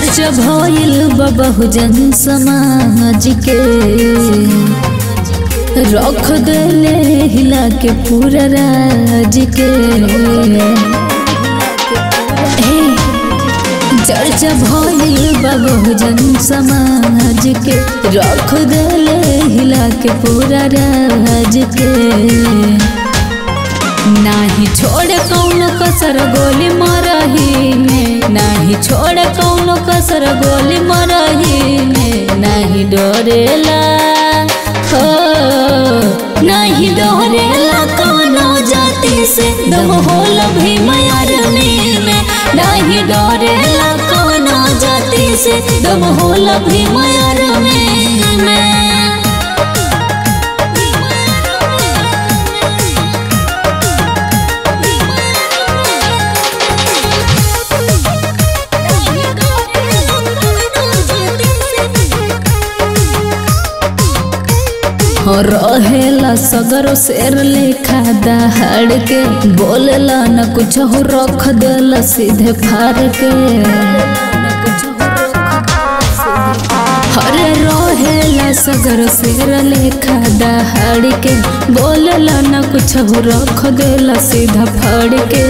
चर्चा भइल बा बहुजन समाज के रख देले हिला के पूरा राज के हे, चर्चा भइल बा बहुजन समाज के रख देले हिला के पूरा राज के नाही छोड़ कौन कसर गोली मरही में नाही छोड़ कौन कसर गोली मरही में नहीं डरेला हो नहीं डरेला कौनो जाति से दम होला भी मारने में नहीं डरेला कौनो जाति से दम होला भी मारने में हो रहेला सगरो शेर लेखा दहाड़ के बोलेला न कुछ हो रख देला सीधे फाड़ के हरे रहेला सगर शेर लेखा दहाड़ के बोलेला न कुछ हो रख देला सीधा फाड़ के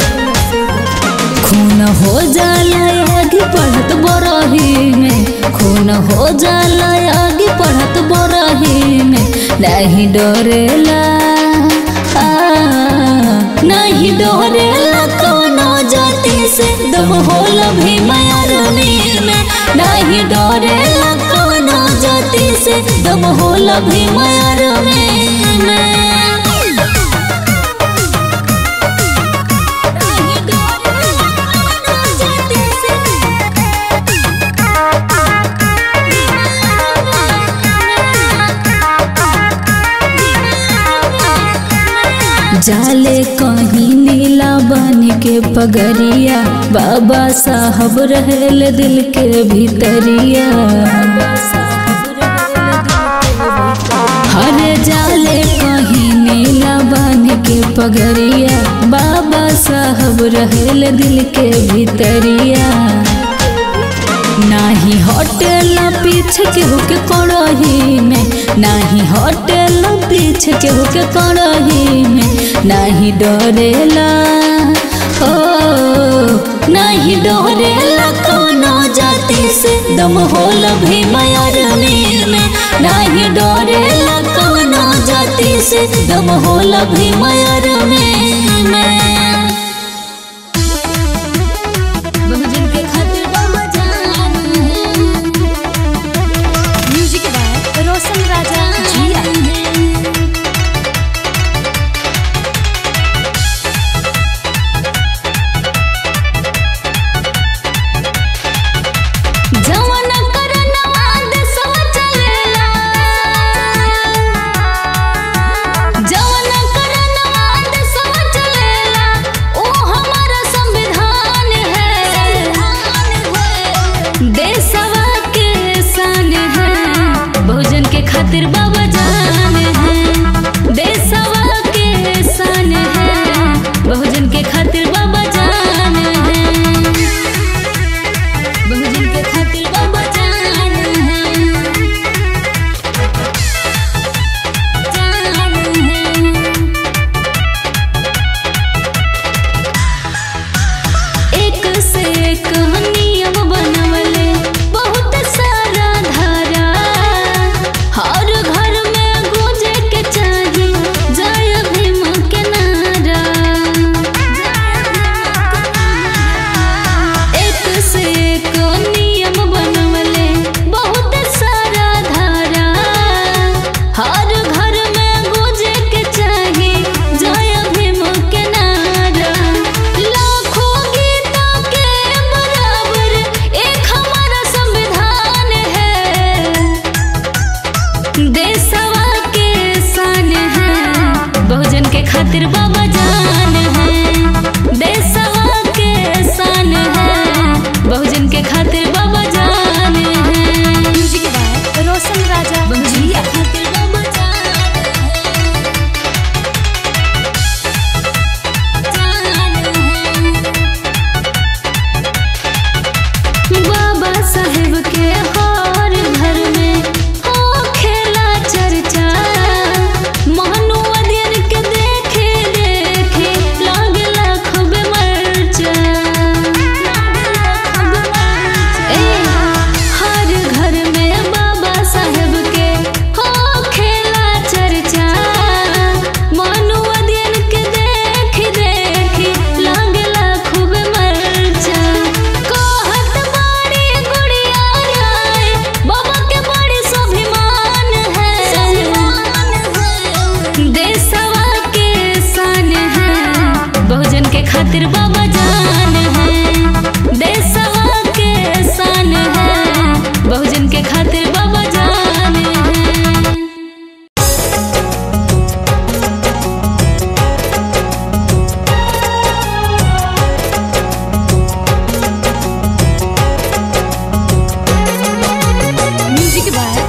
खून हो जाला आगे पढ़त बरही में खून हो जाला आगे पढ़त बरही में नहीं डरेला आ, नहीं डरेला कोनो जाति से दम होला भी मारने में नहीं डरेला कोनो जाति से दम होला भी मारने में जाले कहीं नीला बन के पगरिया बाबा साहब रहल दिल के भीतरिया हरे जाले कहीं नीला बन के पगरिया बाबा साहब रहल दिल के भीतरिया नाही होटल पीछे के होके कड़ही में नाही होटल पीछे के होके कड़ही में नाही डरेला ओ नहीं डरेला कोनो जाति से दम होला भी मारने में नहीं डरेला कोनो जाति से दम होला भी मारने में बहुजन के खातिर बाबा जान म्यूजिक बाय रोशन राजा जिया जवन करनवा देशवा चलेला जवन करनवा देशवा चलेला ओ हमारा संविधान है देशवा के शान है बहुजन के खातिर बाबा जान है देशवा के शान है बहुजन के खातिर बाबा जान है बहुजन के खातिर बाबा जान है जान है एक से एक नियम बनवले बहुत सारा धारा हर घर में गूंजे के चाही जय भीम के नारा एक से एक नियम बनवले बहुत सारा धारा हर घर में गूंजे के चाही जय भीम के नारा लाखों गीतों के बराबर एक हमारा संविधान है देशवा के शान है बहुजन के खातिर बाबा जान है देशवा के शान है बहुजन के खातिर बाबा जान है म्यूजिक बाय रोशन राजा जिया खातिर बाबा जान है। बाबा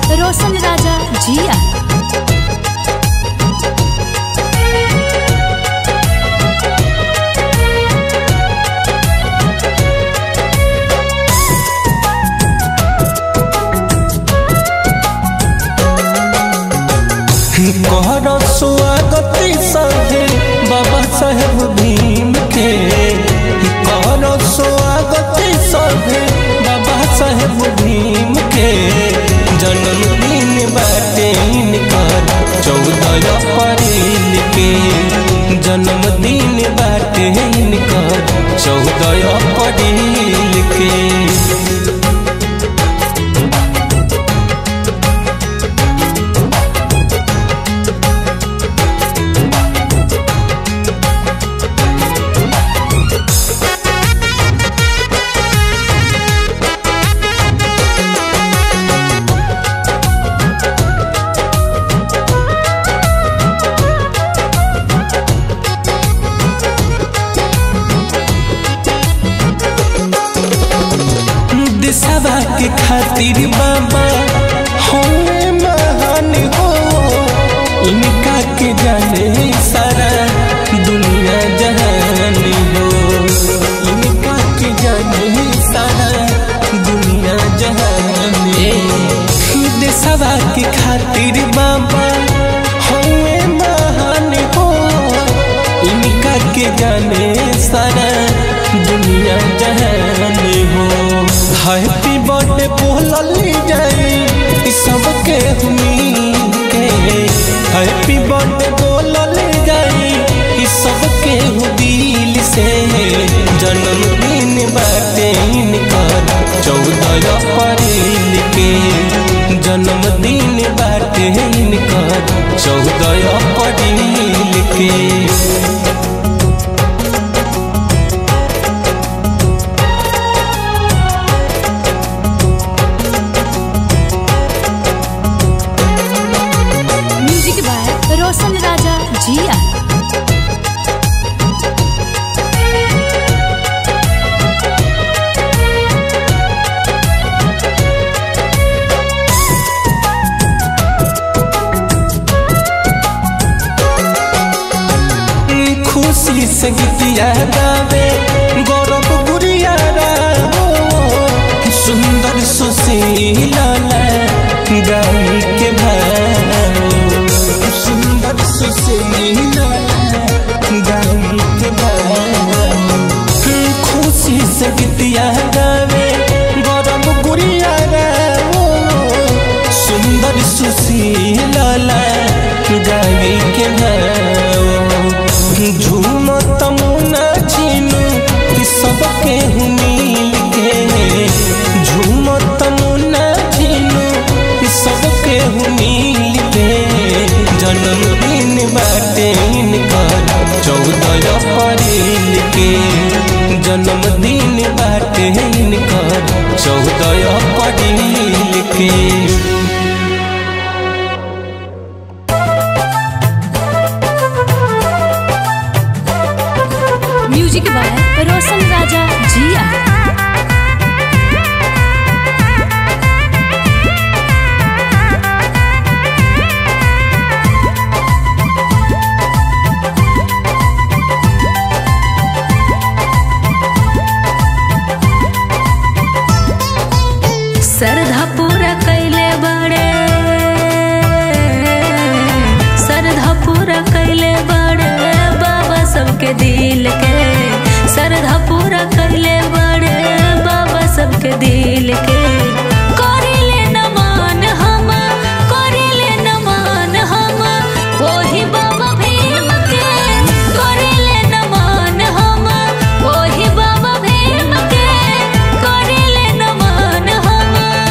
बाय रोशन राजा जिया कहर स्वागत सहे बाबा साहेब भीम के कहर स्वागत सहे बाबा साहेब भीम के जन्मदिन बाटे इनकर चौदह अप्रैल के जन्मदिन बाटे इनकर चौदह अप्रैल के दिशा के खातिर बाबा होए महान हो इनका के जाने सारा दुनिया जहान हो इनका के जाने सारा दुनिया जहान हो दिशा के खातिर बाबा होए महान हो इनका के जाने सारा दुनिया जहान हो हैप्पी बर्थडे बोलल जाई ई सबके हुनी के हैप्पी बर्थडे बोलल जाई ई सबके हु दिल से जन्मदिन बाटे इनकर चौदह अप्रैल के जन्मदिन बाटे इनकर चौदह अप्रैल के म्यूजिक बाय रोशन राजा जिया खुशी से गीतिया गावे गौरव गुड़िया हो सुंदर सुशीला गाई के भाव सुंदर सुशीला गाई के भाव खुशी से गीतिया गावे गौरव गुड़िया हो सुंदर सुशीला गाई के भाव झूम तमुना छीनू कि सबके हूँ मिल के झूम तमुना छीनू कि सबके हूँ मिल के जन्मदिन बाटे इनकर चौदह अप्रैल के जन्मदिन बाटे इनकर चौदह अप्रैल के म्यूजिक बाय रोशन राजा जिया श्रद्धा पूरा कैले बड़े श्रद्धा पूरा कैले बड़े बाबा सबके दिल के श्रद्धा पूरा कैले बड़े बाबा सबके दिल के करिले नमन हम करिले नमन हम वही बाबा भीम के करिले नमन हम वही बाबा भीम के करिले नमन हम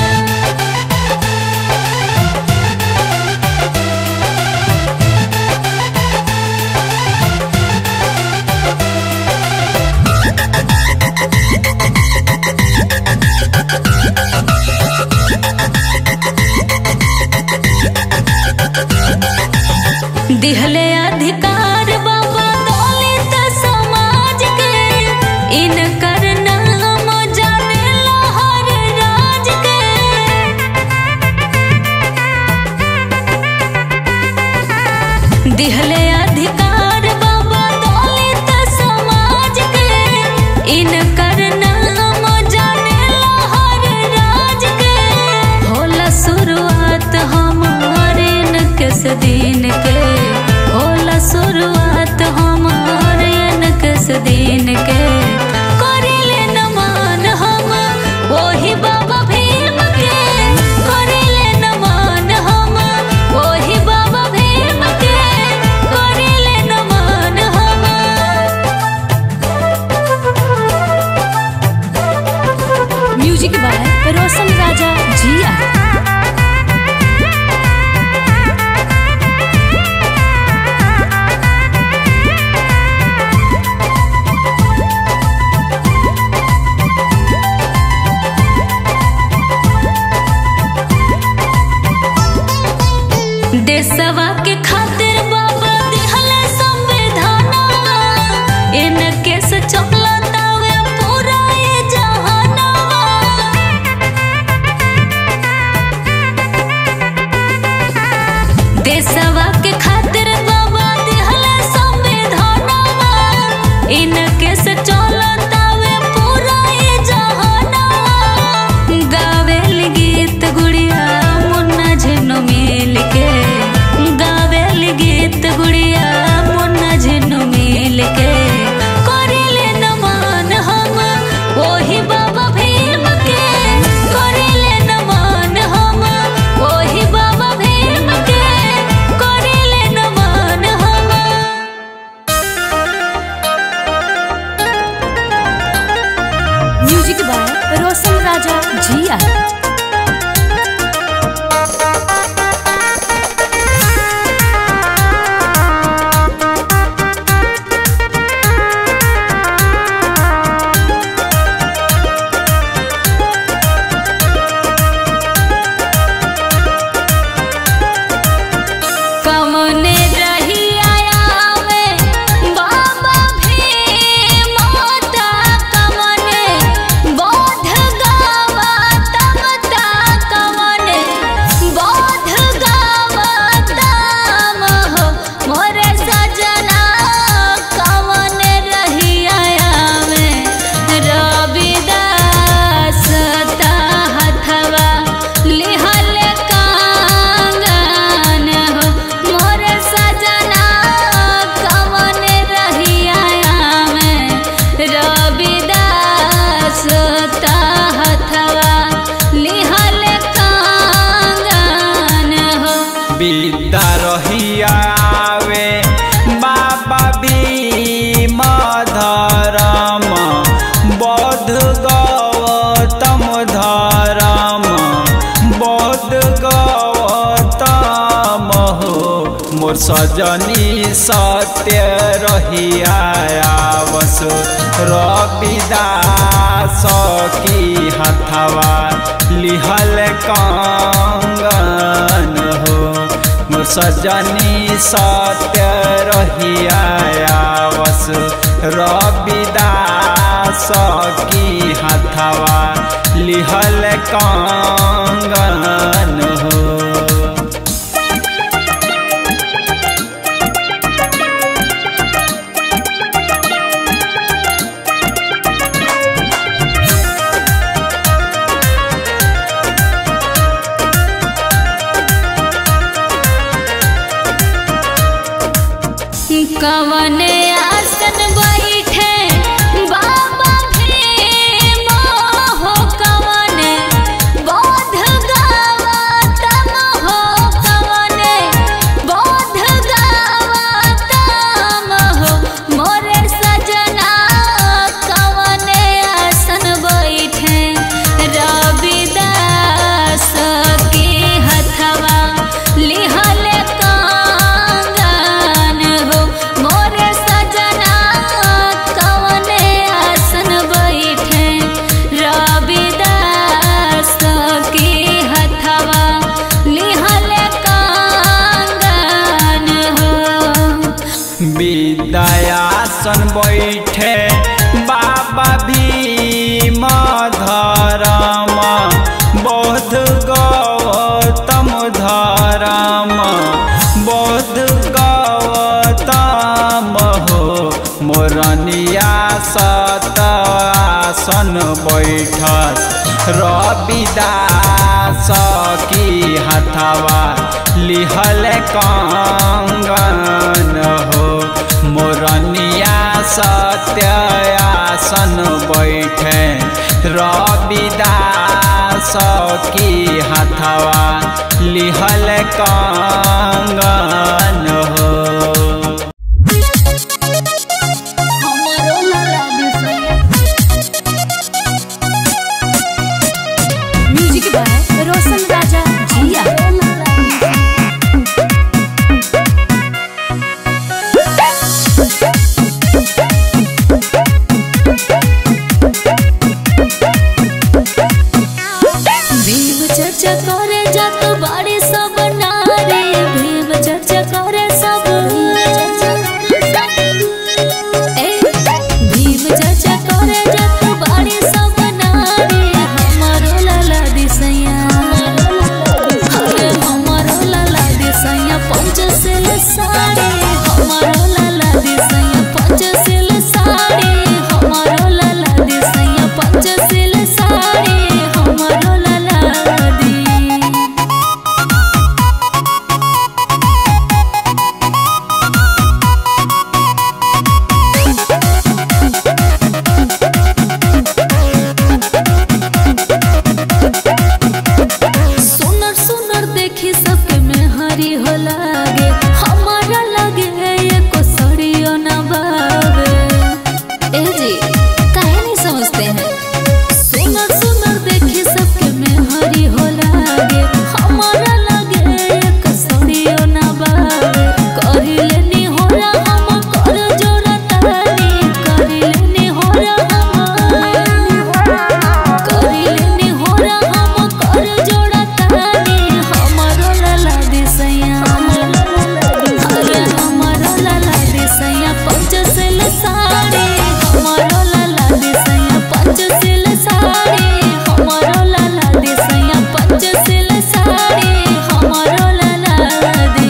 दिहले अधिकार बाबा दलित समाज के इनकर नाम जानेला हर राज के दिहले अधिकार बाबा दलित समाज के इनकर नाम जानेला हर राज के होला शुरुआत हमारे इनकस दिन के होला शुरुआत हमारे इनकस दिन के करिले नमन हम वही बाबा भीम के करिले नमन हम वही बाबा भीम के करिले नमन हम म्यूजिक बाय रोशन राजा जिया देशवा के खातिर बाबा दिहले संविधानवा इनके से चलतावे पूरा ये जहानवा देशवा के खातिर बाबा दिहले संविधानवा इनके से चलतावे पूरा ये जहानवा गावेल गीत गुड़िया मुन्ना झिनो मिल के गावेल गीत गुड़िया मुन्ना झिनो मिल के करिले नमन हम वही बाबा भीम के करिले नमन हम वही बाबा भीम के करिले नमन हम म्यूजिक बाय रोशन राजा जिया कमने रही आया में बाबा भीम होता कमने बोध गावा तमता कमने बोध गावा तम हो मोरे सजना कमने रही आया में रविदास ता हथवा लिहल कांगन हो मोरे सजना कवन रही आया में रविदास ता हथवा लिहल कांगन हो विद्या रहियावे बाबा भीम धरम बौद्ध गौतम धरम बौद्ध गौतम हो मोर सजनी सत्य रहियावस रविदास की हथवा लिहल कंगन हो मोर सजनी सत्य रहियावस रविदास की हथवा लिहल कंगन हो कवने आसन बैठे बाबा भीम हो कवने बोध गावा तम हो कवने बोध गावा तम हो मोरे सजना कवने आसन बैठे रविदास के हथवा लिहल कांगन हो मोरे सजना कवने आसन बैठे रविदास के हथवा लिहल कांगन हो विद्यासन बैठे बाबा भीम धरम बौद्ध गौतम धरम बौद्ध गौ सत आसन बैठस रविदास की हथवा लिहल कंगन हो मोरनिया सत्य आसन बैठे रविदास की हथवा लिहल कंगन हो हमारो लाला बिसैया म्यूजिक बाय रोशन राजा जिया भीम चर्चा करे जात बाड़ी सब नारी भीम चर्चा करे सब ए, भीम चर्चा करे जात बाड़ी सब नारी हमारो लाला दिसैया अरे हमारो लाला दिसैया पंचशील साड़ी हमारो लाला दिसैया पंचशील साड़ी हमारो लाला दिसैया पंचशील साड़ी हमारो लाला दी सुनर सुनर देखी सबके में हरी हो लागे हमारा लागे ये को सड़ियो ना बावे ए जी काहे नहीं समझते हैं सुनर सुनर देखी सबके में हरी हो लागे हमारा लागे ये को सड़ियो ना बावे करी लेनी होला हम कर जोरा तारी करी लेनी होला हम करिलेनी होला हम कर जोड़ा तानी हमरो लाला दिसैया अरे हमरो लाला दिसैया पंचशील साड़ी हमरो लाला दिसैया पंचशील साड़ी हमरो लाला दिसैया पंचशील साड़ी हमरो लाला दी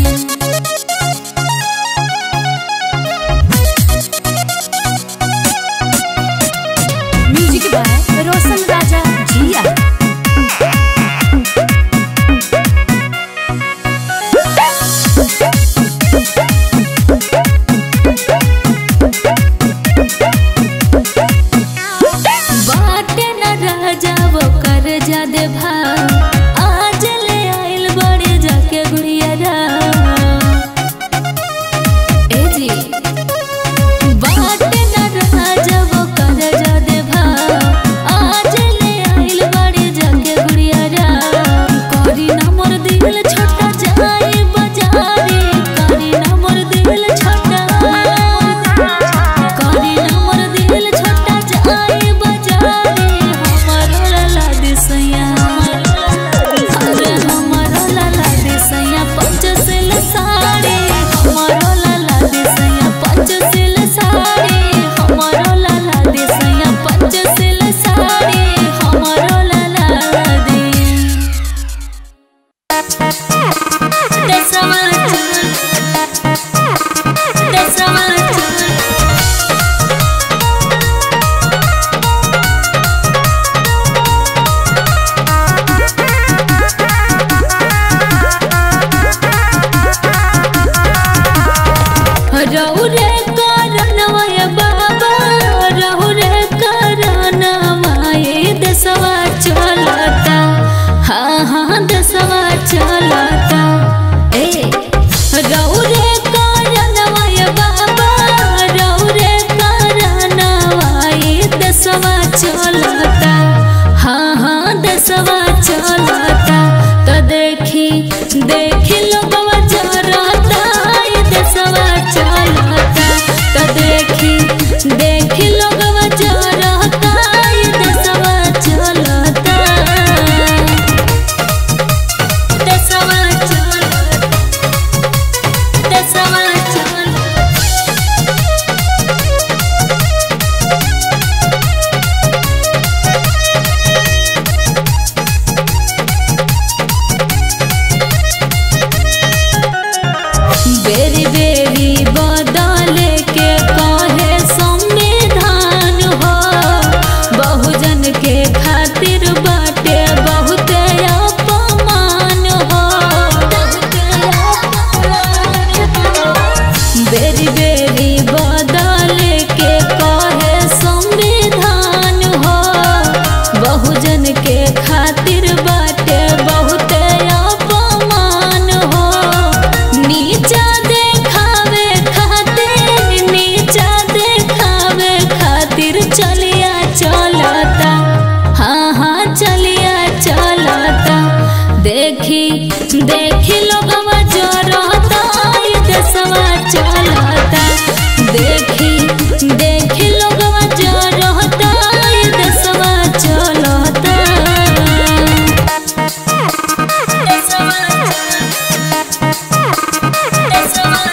म्यूजिक बाय रोशन राजा जिया बाटे न राजा वो कर जा दे भाव आज ले आइल बड़े जाके गुड़िया ए जी बाटे न राजा वो कर जा दे भाव आज ले आइल बड़े जाके गुड़िया करी ना मोर दिल छोटा जाए बाजारे करी ना मोर दिल छोटा करी ना मोर दिल छोटा जाए बाजारे हमारो लाला दिसैया अरे हमारो लाला दिसैया पंचशील साड़ी हमारो लाला दिसैया पंचशील साड़ी हमारो लाला दिसैया पंचशील साड़ी हमारो लाला दी दसवा चल दसवा चल रहु रे कारणवय बाबा रहु रे कारणवय दसवा चलता हाँ हाँ दसवा चलता ए रहु रे कारणवय बाबा रहु रे कारणवय दसवा चलता हाँ हाँ दसवा चलता तो देखी देखी लोगवा जरता ये दसवा चलता तो देखी देखी लोगवा जरता ये दसवा चलता दसवा चलता दसवा चलता देखी लोगवा जरता ये देशवा चलता देखी देखी लोगवा जरता ये देशवा चलता देशवा देशवा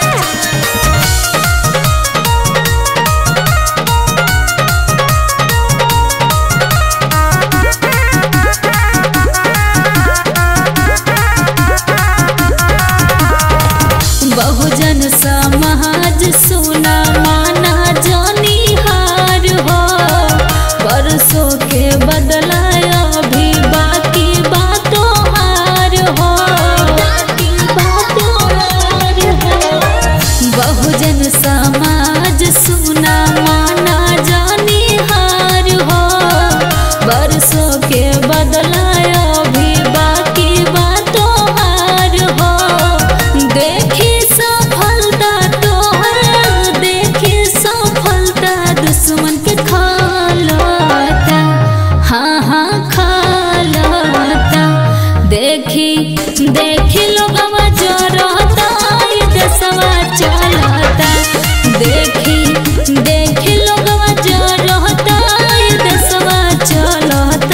बहुजन समाज सुना माना जानी हार हो बरसों के बदलाया भी बाकी बातों हार हो बाकी बातों हार हो बहुजन समाज सुना माना जानी हार हो बरसों के बदलाया भी बाकी बातों हार हो देखी सफलता तोहर देखी सफलता दुश्मन के खालता हाँ हाँ खालता देखी देखी लोगवा जरता ये देशवा चलता देखी देखी लोगवा जरता ये देशवा चलता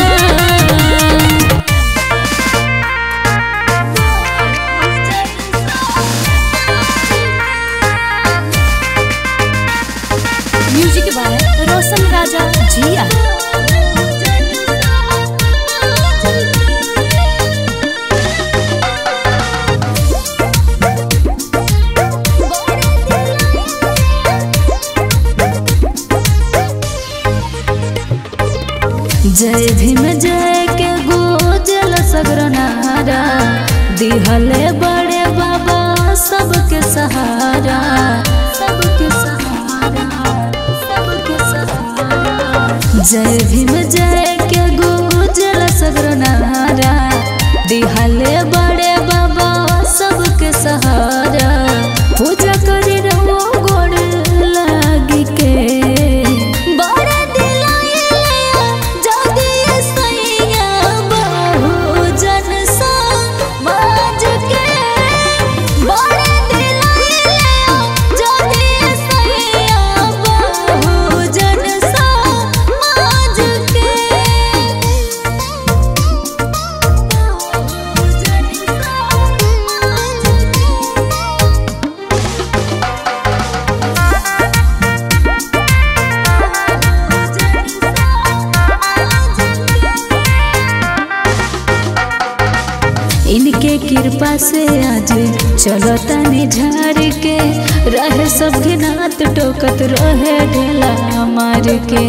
म्यूजिक बाय रोशन राजा जिया जय भीम जय के गोजल सगर नारा दिहले बड़े बाबा सबके सहारा सबके सहारा सबके सहारा जय भीम जय के गोजल सगर नारा दिहले बड़े बाबा सबके सहारा पूजा करे रहो गोड़ लागी के बड़ा दिलाया जल्दी सैया बहुजन समाज के बड़ा दिलाया जल्दी सैया बहुजन समाज के बहुजन समाज के इनके कृपा से आज चलता निझार के रहे सब घिनात टोकत रहे ढेला मार के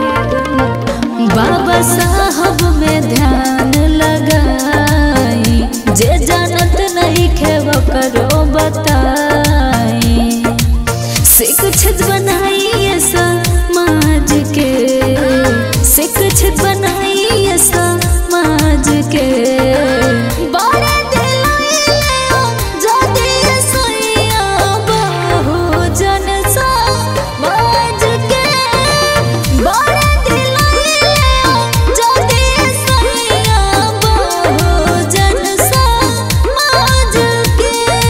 बाबा साहब में ध्यान लगाई जे जानत नहीं खेव करो बताई शिक्षित बनाइए समाज के शिक्षित बनाइए समाज के बड़ा दिलाया जल्दी सैया बहुजन समाज के बड़ा दिलाया जल्दी सैया बहुजन समाज के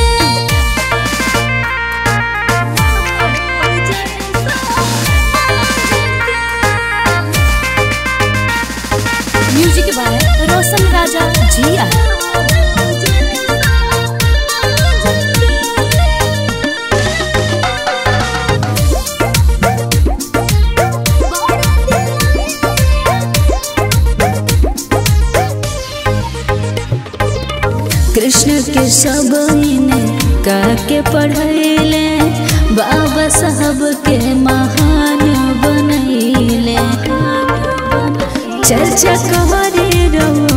म्यूजिक बाय रोशन राजा जिया कृष्ण के सब ने के पढ़ैले बाबा साहब के महान बनैले चर्चा कहरे रहो